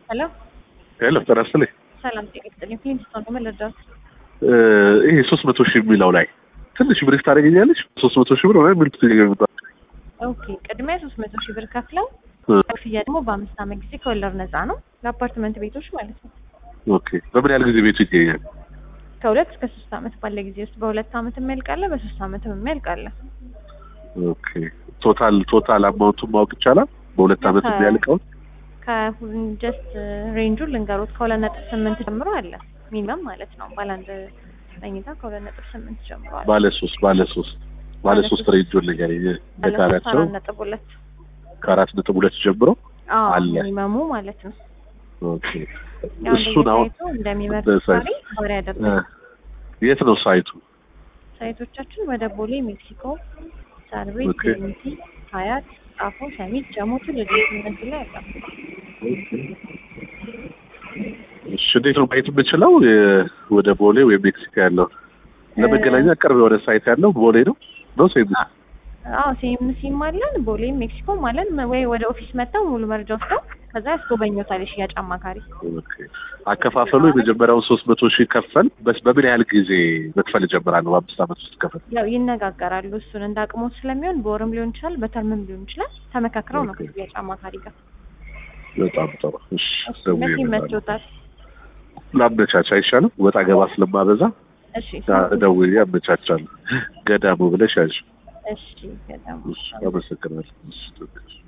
ሄሎ ሄሎ ጤና ይስጥልኝ። ሰላም ጤና ይስጥልኝ። ፕሊንስቶን ነው መለዳት እ ይሄ ሶስት መቶ ሺህ የሚለው ላይ ትንሽ ብሪፍ ታደርገኛለች። ሶስት መቶ ሺህ ብር ወይ የሚሉት ይገባ ኦኬ ቅድሚያ ሶስት መቶ ሺህ ብር ከፍለው ክፍያ ደግሞ በአምስት ዓመት ጊዜ ከወለድ ነፃ ነው ለአፓርትመንት ቤቶች ማለት ነው። ኦኬ በምን ያህል ጊዜ ቤቱ ይገኛል? ከሁለት እስከ ሶስት ዓመት ባለ ጊዜ ውስጥ በሁለት ዓመት የሚያልቃለ፣ በሶስት ዓመትም የሚያልቃለ። ኦኬ ቶታል ቶታል አማውንቱን ማወቅ ይቻላል? በሁለት ዓመት ከ- የሚያልቀውን ከሁን ጀስት ሬንጁን ልንገሩት ከሁለት ነጥብ ስምንት ጀምሮ አለ ሚኒመም ማለት ነው። ባለ አንድ መኝታ ከሁለት ነጥብ ስምንት ጀምሮ አለ። ባለ ሶስት ባለ ሶስት ባለ ባለ ሶስት ሶስት ሬንጆን ንገረኝ። ባለ ሶስት በጣሪያቸው አራት ነጥብ ሁለት ከአራት ነጥብ ሁለት ጀምሮ አዎ አለ። ሚኒመሙ ማለት ነው። ኦኬ ያው እሱን አሁን እንደየሳይቱ እንደሚመርጥ በሳይት- ሳሪ ባሪ እ ያደርጋል። የት ነው ሳይቱ? ሳይቶቻችን ወደ ቦሌ፣ ሜክሲኮ፣ ሳር ቤት፣ ኦኬ። ዩኒቲ፣ ሀያት፣ ጣፎ፣ ሰሚት፣ ጀሞቱ ልጆች እነዚህ ላይ ያለ እሺ እንዴት ነው ማየት የምችለው? የ- ወደ ቦሌ ወይም ሜክሲኮ ያለው ለመገናኛ ቅርብ የሆነ ሳይት ያለው ቦሌ ነው ነው ሴም አዎ ሲኤምሲም አለን ቦሌም ሜክሲኮም አለን። መ- ወይ ወደ ኦፊስ መጥተው ሙሉ መረጃ ወስደው ከዛ ያስጎበኞታል የሽያጭ አማካሪ። ኦኬ። አከፋፈሉ የመጀመሪያውን ሶስት መቶ ሺህ ከፈል በስ በምን ያህል ጊዜ መክፈል እጀምራለሁ? በአምስት ዓመት ውስጥ ከፈል ያው ይነጋገራሉ። እሱን እንደ አቅሞት ስለሚሆን በወርም ሊሆን ይችላል፣ በተርምም ሊሆን ይችላል። ተመካክረው ነው ኦኬ። ከሽያጭ አማካሪ ጋር። በጣም ጥሩ። እሺ እሺ ደውዬ መቼ እመጣለሁ። ይመችዎታል? ላመቻች አይሻልም? ወጣ ገባ ስለማበዛ እሺ ደውዬ አመቻቻለሁ። ገዳሙ ብለሽ ያዥ። እሺ በጣም እሺ አመሰግናለሁ። እሺ